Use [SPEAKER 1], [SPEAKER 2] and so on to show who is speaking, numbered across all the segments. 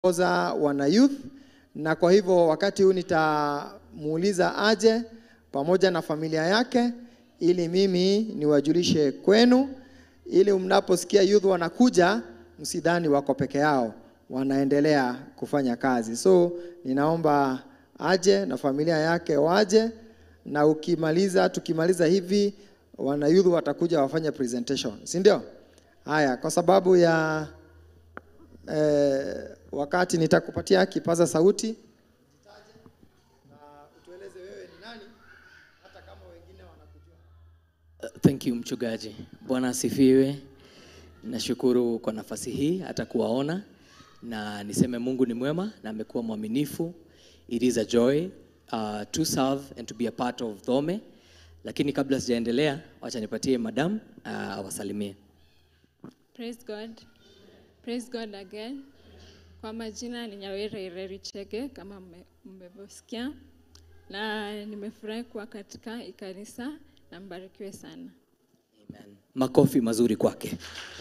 [SPEAKER 1] oza wana youth, na kwa hivyo wakati huu nitamuuliza aje pamoja na familia yake, ili mimi niwajulishe kwenu, ili mnaposikia youth wanakuja, msidhani wako peke yao, wanaendelea kufanya kazi. So ninaomba aje na familia yake waje, na ukimaliza, tukimaliza hivi, wana youth watakuja wafanye presentation, si ndio? Haya, kwa sababu ya eh, wakati nitakupatia kipaza sauti
[SPEAKER 2] Thank you mchungaji. Bwana asifiwe. Nashukuru kwa nafasi hii hata kuwaona na niseme Mungu ni mwema na amekuwa mwaminifu. It is a joy uh, to serve and to be a part of Dhome. Lakini kabla sijaendelea, wacha nipatie madam uh, awasalimie.
[SPEAKER 3] Praise God. Praise God again. Kwa majina ni Nyawere Ireri Chege kama mme- mmevyosikia, na nimefurahi kuwa katika hii kanisa na mbarikiwe sana.
[SPEAKER 2] Amen. Makofi mazuri kwake.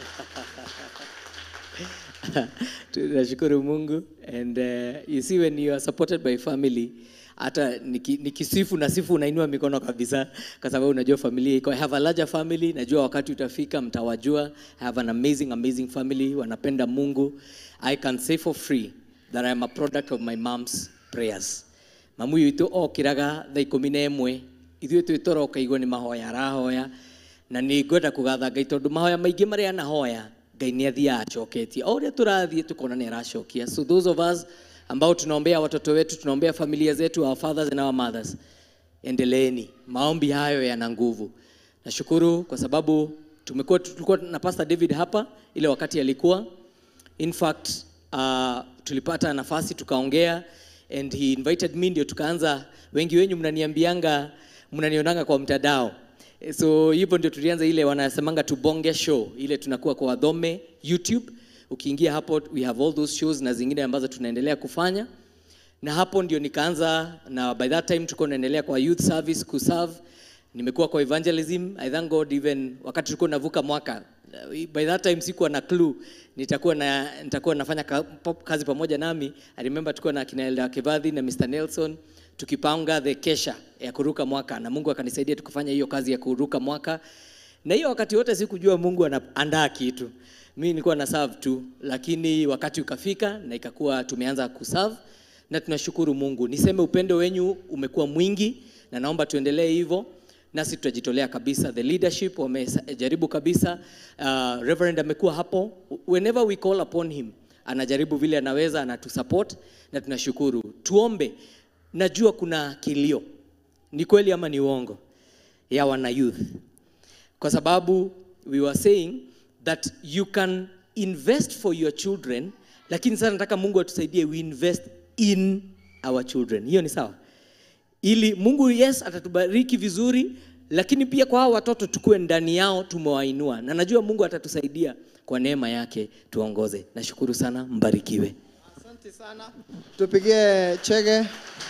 [SPEAKER 2] Tunashukuru Mungu and uh, you see when you are supported by family hata niki- nikisifu na sifu unainua mikono kabisa kwa sababu unajua familia iko I have a larger family najua wakati utafika mtawajua I have an amazing amazing family wanapenda Mungu I can say for free that I am a product of my mom's prayers mamu witũ okĩraga thaa ikũmi na ĩmwe ithuĩ twĩ toro ũkaigua nĩ mahoya arahoya na nĩ ngwenda kũgatha ngai tondũ mahoya maingĩ marĩa anahoya ngai nĩ athiaga acoketie o ũrĩa tũrathiĩ tũkona nĩ aracokia so those of us ambao tunaombea watoto wetu tunaombea familia zetu our fathers and our mothers endeleeni maombi hayo yana nguvu nashukuru kwa sababu tumekuwa tulikuwa na pastor david hapa ile wakati alikuwa in fact uh, tulipata nafasi tukaongea and he invited me ndio tukaanza wengi wenyu mnaniambianga mnanionanga kwa mtandao Eh, so hivyo ndio tulianza ile wanasemanga tubonge show ile tunakuwa kwa wadhome youtube ukiingia hapo we have all those shows na zingine ambazo tunaendelea kufanya na hapo ndio nikaanza na by that time tulikuwa naendelea kwa youth service kuserve nimekuwa kwa evangelism i thank god even wakati tulikuwa navuka mwaka uh, by that time sikuwa na clue nitakuwa na nitakuwa nafanya ka, pa- kazi pamoja nami i remember tulikuwa na kina Elda Kevadhi na Mr Nelson tukipanga the kesha ya kuruka mwaka na Mungu akanisaidia tukafanya hiyo kazi ya kuruka mwaka na hiyo wakati wote sikujua Mungu anaandaa kitu mimi nilikuwa na serve tu lakini wakati ukafika na ikakuwa tumeanza kuserve na tunashukuru Mungu. Niseme upendo wenyu umekuwa mwingi na naomba tuendelee hivyo, nasi tutajitolea kabisa. The leadership wamejaribu kabisa. Uh, Reverend amekuwa hapo, whenever we call upon him anajaribu vile anaweza, anatusupport na tunashukuru. Tuombe, najua kuna kilio, ni kweli ama ni uongo, ya wana youth kwa sababu we were saying that you can invest for your children lakini sasa nataka mungu atusaidie we invest in our children hiyo ni sawa ili mungu yes atatubariki vizuri lakini pia kwa hao watoto tukue ndani yao tumewainua na najua mungu atatusaidia kwa neema yake tuongoze nashukuru sana mbarikiwe
[SPEAKER 1] Asante sana. Tupigie Chege.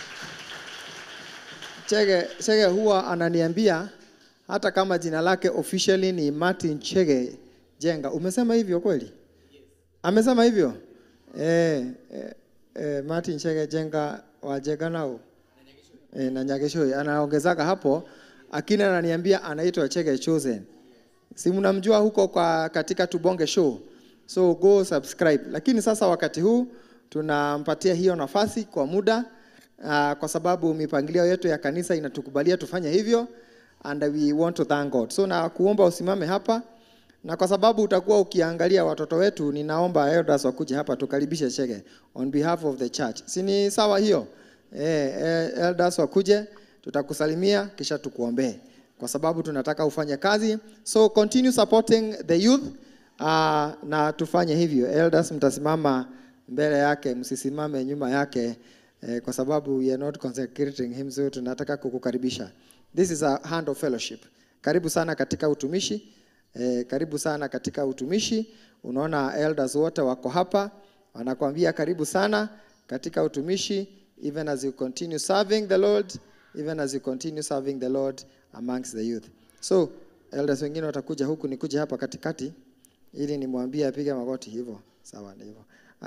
[SPEAKER 1] Chege, Chege huwa ananiambia hata kama jina lake officially ni Martin Chege Jenga. Umesema hivyo kweli? Amesema hivyo? Eh, eh, eh, Martin Chege Jenga wa Jega nao. Eh, na Nyagesho anaongezaka hapo akina ananiambia anaitwa Chege Chosen. Si mnamjua huko kwa katika Tubonge Show. So go subscribe. Lakini sasa wakati huu tunampatia hiyo nafasi kwa muda uh, kwa sababu mipangilio yetu ya kanisa inatukubalia tufanye hivyo and we want to thank God. So na kuomba usimame hapa na kwa sababu utakuwa ukiangalia watoto wetu, ninaomba elders wakuje hapa tukaribishe Chege on behalf of the church. Si ni sawa hiyo? Eh, eh, elders wakuje tutakusalimia kisha tukuombee kwa sababu tunataka ufanye kazi. So continue supporting the youth uh, na tufanye hivyo. Elders mtasimama mbele yake, msisimame nyuma yake eh, kwa sababu we are not consecrating him, so tunataka kukukaribisha. This is a hand of fellowship. Karibu sana katika utumishi. Eh, karibu sana katika utumishi. Unaona elders wote wako hapa, wanakuambia karibu sana katika utumishi even as you continue serving the Lord, even as you continue serving the Lord amongst the youth. So elders wengine watakuja huku, nikuje hapa katikati ili nimwambie apige magoti hivyo. Sawa, ni hivyo. Haya,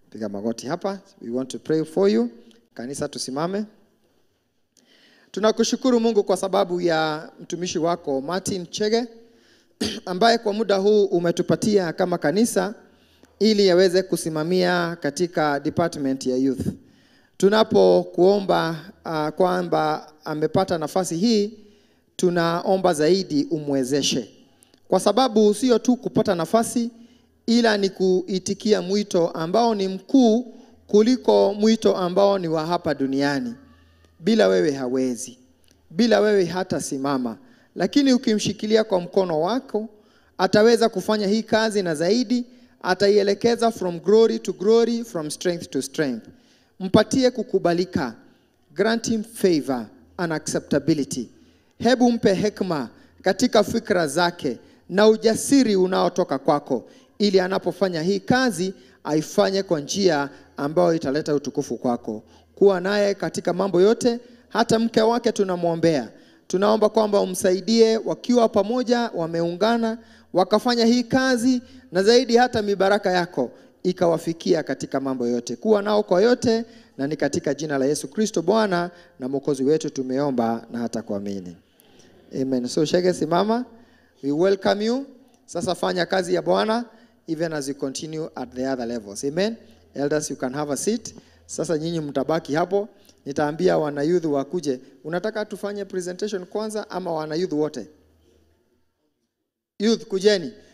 [SPEAKER 1] Piga magoti hapa. We want to pray for you. Kanisa tusimame. Tunakushukuru Mungu kwa sababu ya mtumishi wako Martin Chege ambaye kwa muda huu umetupatia kama kanisa ili aweze kusimamia katika department ya youth. Tunapokuomba uh, kwamba amepata nafasi hii, tunaomba zaidi umwezeshe, kwa sababu sio tu kupata nafasi, ila ni kuitikia mwito ambao ni mkuu kuliko mwito ambao ni wa hapa duniani. Bila wewe hawezi, bila wewe hata simama, lakini ukimshikilia kwa mkono wako ataweza kufanya hii kazi na zaidi, ataielekeza from glory to glory, from strength to strength. Mpatie kukubalika, grant him favor and acceptability. Hebu mpe hekima katika fikra zake na ujasiri unaotoka kwako, ili anapofanya hii kazi aifanye kwa njia ambayo italeta utukufu kwako. Kuwa naye katika mambo yote, hata mke wake tunamwombea. Tunaomba kwamba umsaidie wakiwa pamoja, wameungana, wakafanya hii kazi, na zaidi hata mibaraka yako ikawafikia katika mambo yote. Kuwa nao kwa yote, na ni katika jina la Yesu Kristo Bwana na Mwokozi wetu tumeomba na hata kuamini. Amen. So Shege, simama. We welcome you. Sasa fanya kazi ya Bwana even as you continue at the other levels. Amen. Elders, you can have a seat. Sasa nyinyi mtabaki hapo. Nitaambia wana youth wakuje. Unataka tufanye presentation kwanza ama wana youth wote? Youth kujeni.